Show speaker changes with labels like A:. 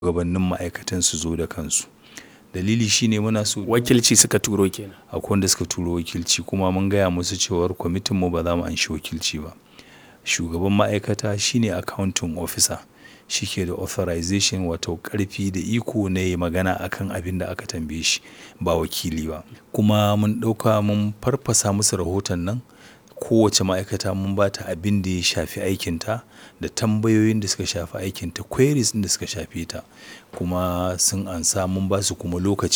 A: shugabannin ma'aikatan su zo da kansu. Dalili shine muna so
B: Wakilci suka turo kenan.
A: akwai wanda suka turo wakilci kuma mun gaya musu cewar kwamitin mu ba za mu anshi wakilci ba. Shugaban ma'aikata shine accounting officer. Shi ke da authorization wato ƙarfi da iko na yi magana akan abin da aka tambaye shi ba wakili ba. Kuma mun ɗauka mun farfasa musu rahoton nan. Kowace ma'aikata mun ba ta abin da ya shafi aikinta da tambayoyin da suka shafi aikinta, queries ɗin da suka shafe ta. Kuma sun ansa mun ba su kuma lokaci.